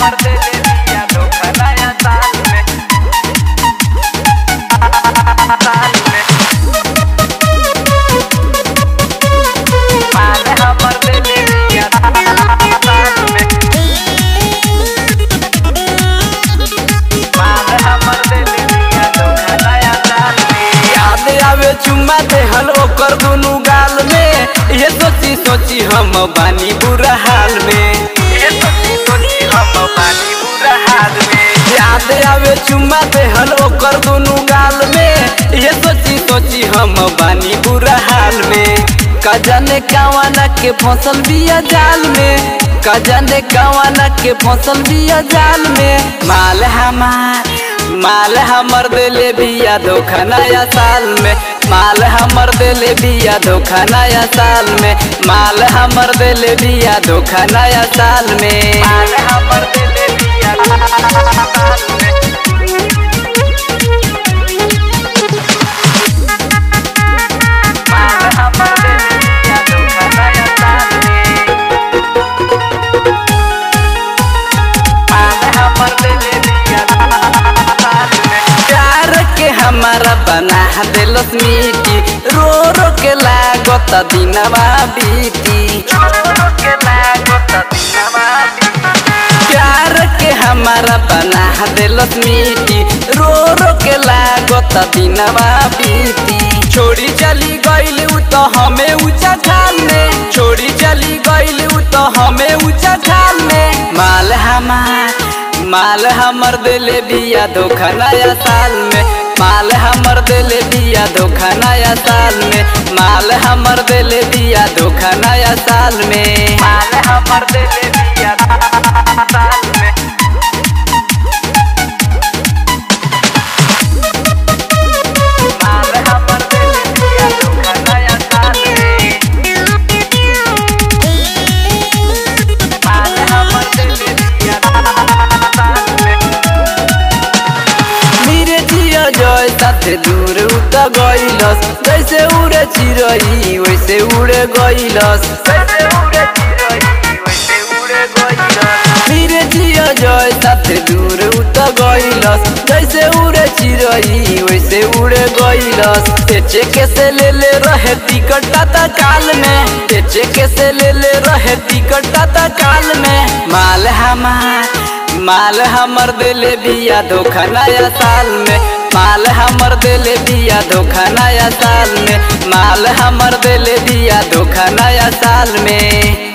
हमर दिल दिया धोखा नया साल में साल में माल हमर दिल दिया साल में माल हमर दिल दिया धोखा नया साल में याद आवे चुम्मा देहल ओकर दुनु गाल में ये सोची सोची हम बानी बुरा हाल में ये सोची सोची हम बानी बुरा हाल में याद आवे चुम्मा देहल ओकर दुनु गाल में ये सोची सोची हम बानी बुरा हाल में कजने कावाना के फसल बिया जाल में कजने कावाना के फसल बिया जाल में माल हमार माल हमर दिले बिया धोखा नया साल में माल हमर दिले बिया धोखा नया साल में माल हमर दिले बिया धोखा नया साल में माल हमर दिल दिया साल में माल हमर दिल दिया धोखा नया साल में माल हमर दिल दिया साल में प्यार के हमारा बना दिलस मीठी रो रो के लागत दिनवा बीती छोड़ो के लागो तदिनवा प्यार के हमारा बना दिलस मीठी रो रो के लागत दिनवा बीती छोड़ी चली गईल उ तो हमें ऊंचा खाल में छोड़ी चली गईल उ तो हमें ऊंचा खाल में माल हमार माल हमर दिले बिया धोखा नया साल में माल हमर दिले बिया धोखा नया साल में माल हमर दिले बिया धोखा नया साल में माल हमर दिल दिया साल में माल हमर दिल दिया धोखा नया साल में माल हमर दिल दिया साल में मेरे जिया जय साथे दूर उत गइलस जैसे उड़े चिरई वैसे उड़े गइलस वैसे उड़े चिरई वैसे उड़े गइल मेरे जिया जय साथे दूर उत गइलस जैसे उड़े चिरई वैसे उड़े गइलस तेचे के से ले ले रहे टिकट ता काल में तेचे के से ले ले रहे टिकट ता काल में माल हमार माल हमर दिले बिया धोखा नया साल में माल हमर दिले बिया धोखा नया साल में माल हमर दिले बिया धोखा नया साल में